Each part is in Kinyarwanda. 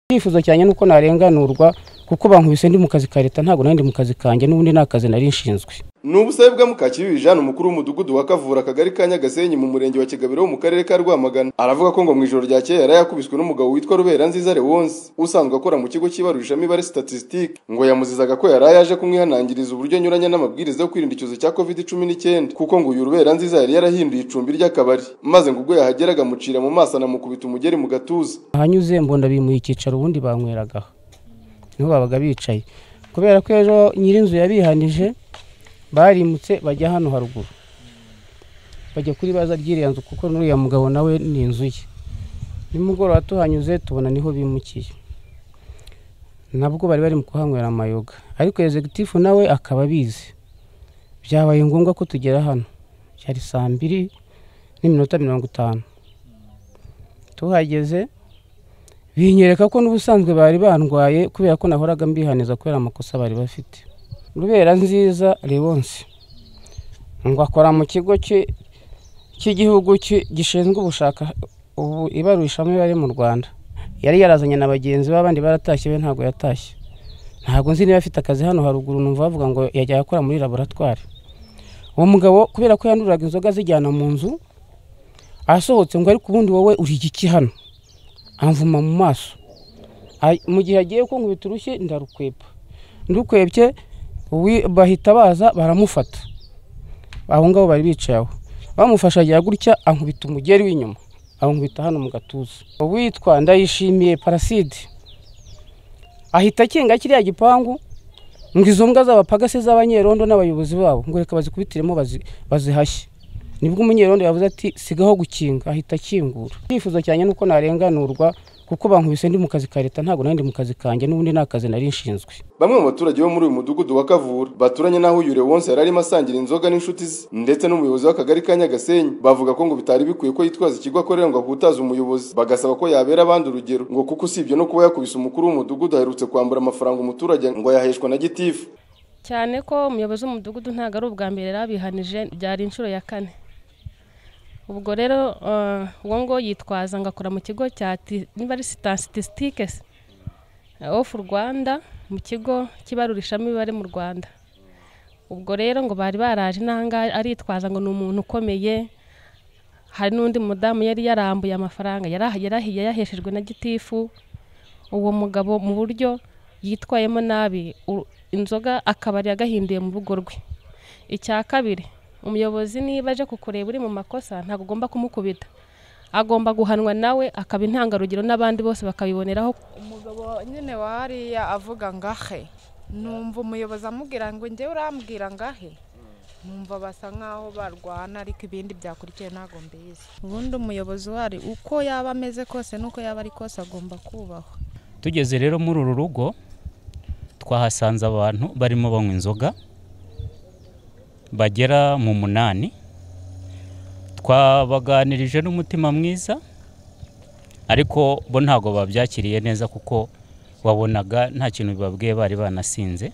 icyifuzo cyane ni uko narenganurwa kuko bankubise ndi mu kazi ka leta ntabwo nari ndi mu kazi kanjye n'ubundi nta kazi nari nshinzwe ni ubusabe bwa mukakibibi jeanne umukuru w'umudugudu wa kavura akagari ka nyagasenyi mu murenge wa kigabiro wo mu karere ka rwamagana aravuga ko ngo mu ijoro rya kera yari yakubiswe n'umugabo witwa rubera nziza lewonsi usanzwe akora mu kigo cy'ibarurishamibare statistique ngo yamuzizaga ko yari yaje kumwihanangiriza uburyo anyuranya n'amabwiriza yo kwirinda icyorezo cya covid cumi n'icyenda kuko ngo uyu rubera nziza yari yarahinduye icumbi ry'akabari maze ngo ubwo yahageraga amucira mu maso anamukubita umugeri mu gatuza ahanyuze mbona bimuye icyicaro ubundi bankweragaho niho babaga bicaye kubera ko ejo nyir'inzu yabihanije barimutse bajya hano haruguru bajya kuri baza ry'iriya nzu kuko n'uriya mugabo nawe ni inzu ye nimugoroba tuhanyuze tubona niho bimukiye nabwo bari bari mu kuhanywera amayoga ariko ezegitifu nawe akaba abizi byabaye ngombwa ko tugera hano byari saa mbiri n'iminota mirongo itanu tuhageze binyereka ko n'ubusanzwe bari bandwaye kubera ko nahoraga mbihaniza kubera amakosa bari bafite rubera nziza lewonsi ngo akora mu kigo cy'igihugu gishinzwe ubushaka ibarurishamibare mu rwanda yari yarazanye na bagenzi be abandi baratashye be ntabwo yatashye ntabwo nzi niba afite akazi hano haruguru numva bavuga ngo yajya akora muri laboratwari uwo mugabo kubera ko yanduraga inzoga azijyana mu nzu asohotse ngo ariko ubundi wowe uri igiki hano amvuma mu maso mu gihe agiye ko nkubita urushye ndarukwepa ndukwebye bahita baza baramufata aho ngabo bari bicaye aho bamufashe agira gutya ankubita umugeri w'inyuma ankubita hano mu gatuza uwitwa ndayishimiye paraside ahita akinga kiriya gipangu ngo izo mbwa z'abapagase z'abanyerondo n'abayobozi babo ngo reka bazikubitiremo bazihashye nibwo umunyerondo yavuze ati sigaho gukinga ahita akingura icyifuzo cyane ni uko narenganurwa kuko bankubise ndi mu kazi ka leta ntabwo nari ndi mu kazi kanjye n'ubundi nta kazi nari nshinzwe bamwe mu baturage bo muri uyu mudugudu wa kavura baturanye n'aho uyu lewonsi yari arimo asangira inzoga n'inshuti ze ndetse n'umuyobozi w'akagari ka nyagasenyi bavuga ko ngo bitari bikwiye ko yitwaza ikigo akorera ngo ahutaze umuyobozi bagasaba ko yabera abandi urugero ngo kuko usibye no kuba yakubise umukuru w'umudugudu aherutse kwambura amafaranga umuturage ngo yaheshwa na gitifu cyane ko umuyobozi w'umudugudu ntabwo ari ubwa mbere yarabihanije byari inshuro ya kane ubwo rero uwo ngo yitwaza ngo akora mu kigo cya statisitike ofu rwanda mu kigo cy'ibarurishamibare mu rwanda ubwo rero ngo bari baraje n'ahangaha aritwaza ngo ni umuntu ukomeye hari n'undi mudamu yari yarambuye amafaranga yarahiye yaheshejwe na gitifu uwo mugabo mu buryo yitwayemo nabi inzoga akabari yagahinduye mu rugo rwe icya kabiri umuyobozi niba aje kukureba uri mu makosa ntabwo ugomba kumukubita agomba guhanwa nawe akaba intangarugero n'abandi bose bakabiboneraho umugabo nyine wariya avuga ngahe numva umuyobozi amubwira ngo njye urambwira ngahe numva basa nkaho barwana ariko ibindi byakurikiye ntabwo mbizi ubundi umuyobozi wari uko yaba ameze kose n'uko yaba ari kose agomba kubahwa tugeze rero muri uru rugo twahasanze abantu barimo banywa inzoga bagera mu munani twabaganirije n'umutima mwiza ariko bo ntabwo babyakiriye neza kuko wabonaga nta kintu bibabwiye bari banasinze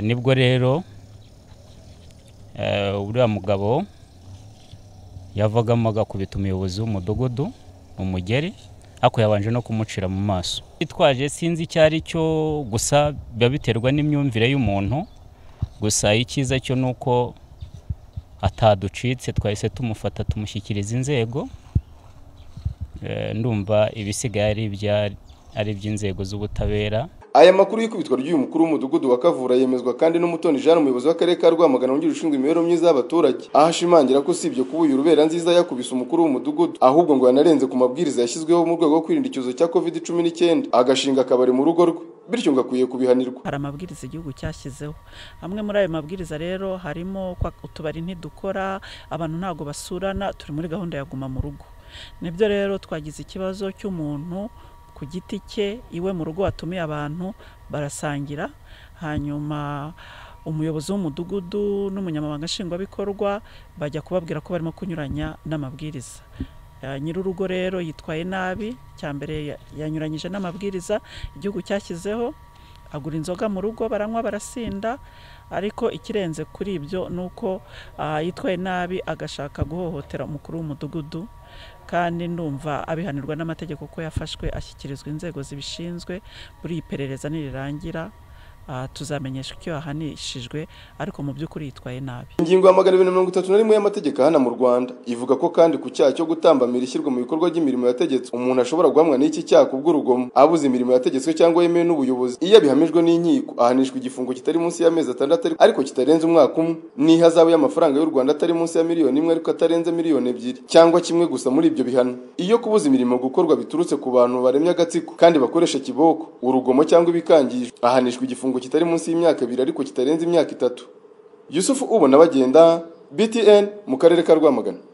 nibwo rero uriya mugabo yavagamo agakubita umuyobozi w'umudugudu umugeri ariko yabanje no kumucira mu maso bitwaje sinzi icyo ari cyo gusa biba biterwa n'imyumvire y'umuntu gusa icyiza cyo ni uko ataducitse twahise tumufata tumushyikiriza inzego ndumva ibisigaye ari iby'inzego z'ubutabera aya makuru y'ikubitwa ry'uyu mukuru w'umudugudu wa kavura yemezwa kandi n'umutoni jean umuyobozi w'akarere ka rwamagana wungirije ushinzwe imibereho myiza y'abaturage aho ashimangira ko usibye kuba uyu rubera nziza yakubise umukuru w'umudugudu ahubwo ngo yanarenze ku mabwiriza yashyizweho mu rwego rwo kwirinda icyorezo cya covid cumi n'icyenda agashinga akabari mu rugo rwe bityo ngo akwiye kubihanirwa hari amabwiriza igihugu cyashyizeho amwe muri ayo mabwiriza rero harimo utubari ntidukora abantu ntabwo basurana turi muri gahunda ya guma mu rugo nibyo rero twagize ikibazo cy'umuntu ku giti cye iwe mu rugo watumiye abantu barasangira hanyuma umuyobozi w'umudugudu n'umunyamabanga nshingwabikorwa bajya kubabwira ko barimo kunyuranya n'amabwiriza nyir'urugo rero yitwaye nabi cya mbere yanyuranyije n'amabwiriza igihugu cyashyizeho agura inzoga mu rugo baranywa barasinda ariko ikirenze kuri ibyo ni uko yitwaye nabi agashaka guhohotera umukuru w'umudugudu kandi ndumva abihanirwa n'amategeko ko yafashwe ashyikirizwa inzego zibishinzwe buri iperereza nirirangira ah, tuzamenyeshwa icyo yahanishijwe ariko mu by'ukuri yitwaye nabi ingingo ya magana abiri na mirongo itatu na rimwe y'amategeko ahana mu rwanda ivuga ko kandi ku cyaha cyo gutambamira ishyirwa mu bikorwa ry'imirimo yategetswe umuntu ashobora guhamwa n'iki cyaha kubw'urugomo abuze imirimo yategetswe cyangwa yemewe n'ubuyobozi iyo abihamijwe n'inkiko ahanishwa igifungo kitari munsi y'amezi atandatu ariko- ariko kitarenze umwaka umwe n'ihazabu y'amafaranga y'u rwanda atari munsi ya miliyoni imwe ariko atarenze miliyoni ebyiri cyangwa kimwe gusa muri ibyo bihano iyo kubuza imirimo gukorwa biturutse ku bantu baremye agatsiko kandi bakoresha kiboko urugomo cyangwa ibikangisho ahanishwa igifungo kitari munsi y'imyaka ibiri ariko kitarenze imyaka itatu yusufu ubona bagenda btn mu karere ka rwamagana